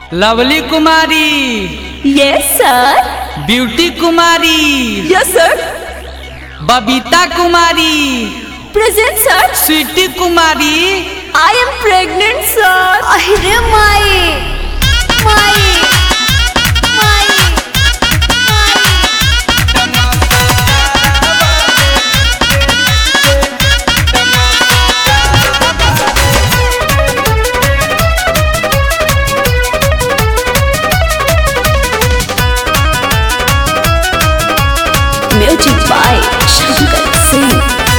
lovely Kumari yes sir Beauty Kumari yes sir Babita Kumari present sir Sweety Kumari I am pregnant sir अरे माई माई माई music by Shankar Singh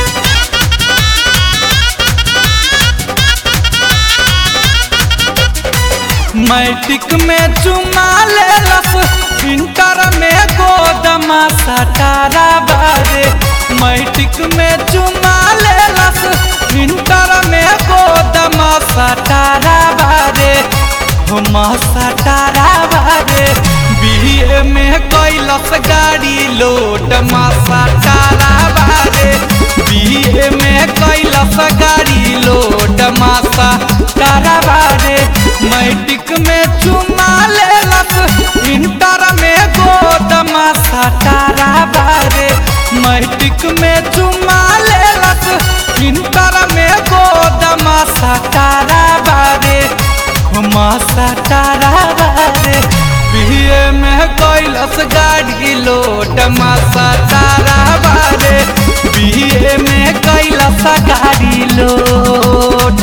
matric में चुमा लेलस इंटर में गोदमा सटारा बारे मैट्रिक में चुमा लेलस इंटर में गोदमा सटारा बारे हम सटारा बारे बीए में कैलस गाड़ी लोड मा सटारा बारे बीए में कैलस गाड़ी लोड मा सटारा बारे मैट्रिक में चुमा लेलस इंटर में गोदमा सटारा बारे मैट्रिक में चुमा लेलस इंटर में गोदमा सटारा बारे हुमा सटारा बारे बीए में कैलस गाड़ी लोड मा सटारा बारे बीए में कैलस गाड़ी लोड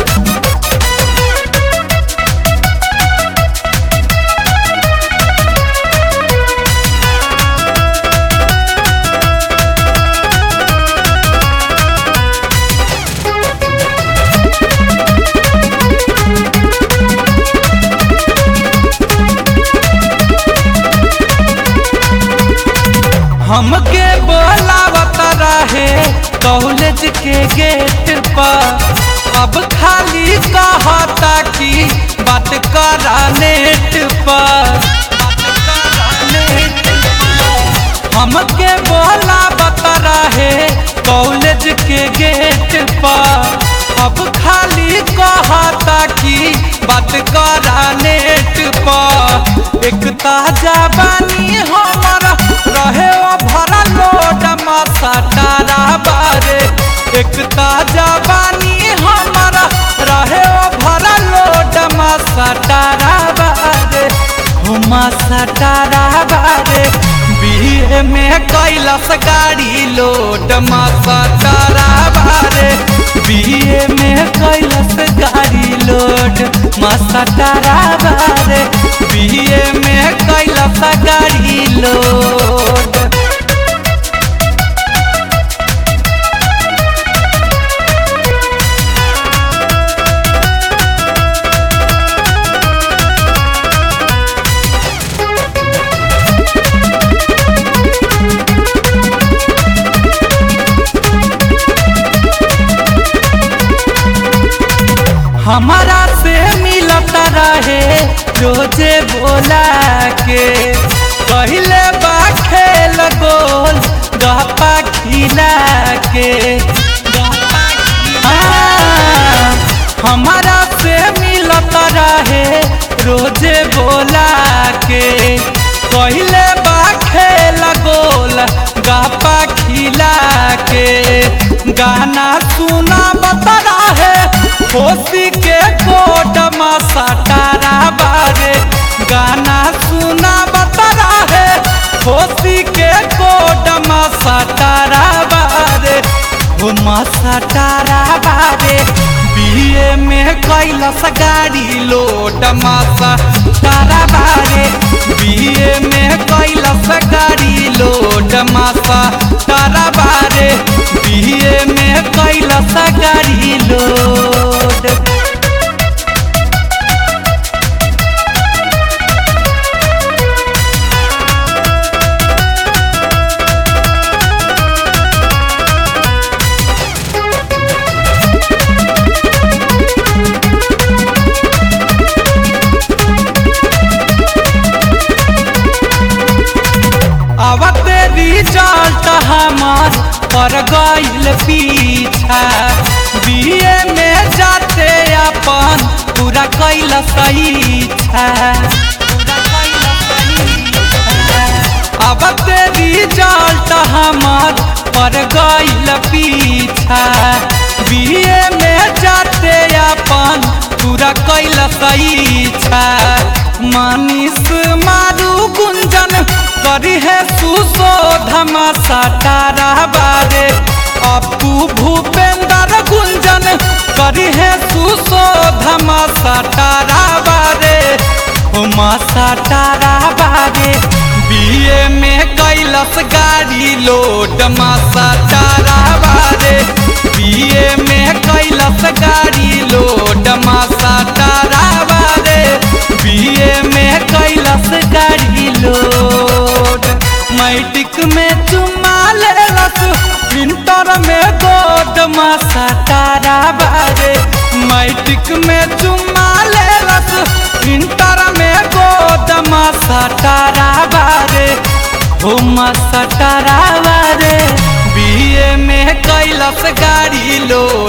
हमके बोलावत रहे कॉलेज के गेट पर अब खाली कहता कि बात करा नेट पर हमके बोलावत रहे कॉलेज के गेट पर अब खाली कहता कि बात करा नेट पर एक ताजा बानी हमर रहे ओ भरा लोड मसाटारा बारे एक ताजा बानी हमर रहे ओ भरा लोड मसाटारा बारे हो मसाटारा बारे बीए में कैलस गाड़ी लोड मसाटारा बारे बीए में कैलस गाड़ी लोड मसाटारा बारे बीए में कैलस गाड़ी लोड हमारा से मिलत रहे रोजे बोला के पहले बा खेल गोल गपा खिला के हाँ, हमारा से मिलत रहे रोजे बोला के पहले बा खेल गोल गपा खिला के गाना सुना बता रहे होशी के कोट सटारा बारे गाना सुना बता रहे होशी के कोट सटारा बारे हो सटारा बारे बीए में कैलस गाड़ी लोड मासा तारा बारे बीए में कैलस गाड़ी लोड मासा तारा बारे बीए में कैलस गाड़ी लोड अब तेरी रिजल्ट हमार पर गईल पीछा बीए में पीछा अब तेरी रिजल्ट हमार पर गईल पीछा बीए में जाते अपन पूरा कैल सईछा मनीष मारू गुंजन करी है सुशोधमा सटारा बारे अपू भूपेंद्र गुंजन करी है सुशोधमा सटारा बारे उमा सटारा बारे बीए में कैलस गाड़ी लोड मा सटारा बारे बीए में कैलस गाड़ी लोड मा सटारा बारे बीए में कैलस गाड़ी लोड मैट्रिक में चुमा लेलस इंटर में गोद मा सटारा बारे मैट्रिक में चुमा लेलस इंटर में गोद मा सटारा बारे हो मा सटारा बारे बीए में कैलस गाड़ी लोड